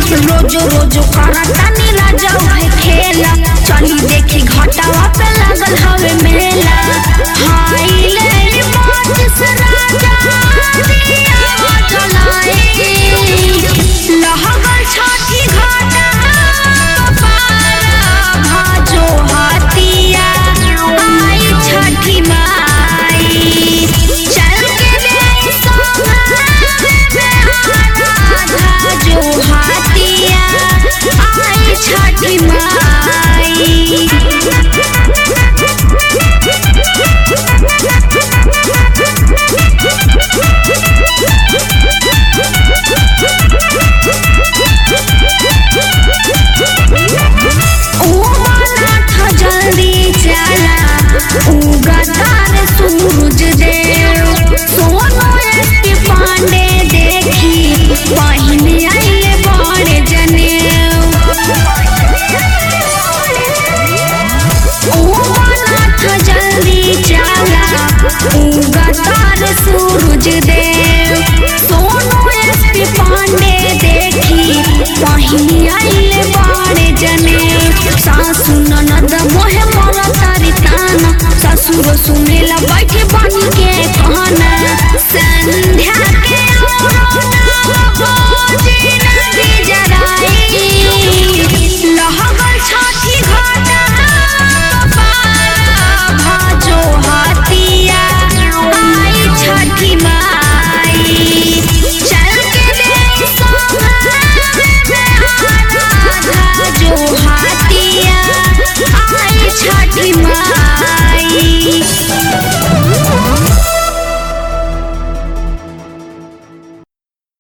रोजो रोजो करता नीला जाऊ है खेला चली देखी घटावा पे लगल हवे मेला हाय ले बात से राजा दिया जलाए लहगल छाती घाटा पारा भाजो हाथिया आई छठी माई चल के ले जो हाथिया आई छठी माई उमानाथ जल्दी चला उगतार सूरज देव सोनो एसपी पांडे देखी पहिने आइले बड़े जनेऊ उमानाथ जल्दी चला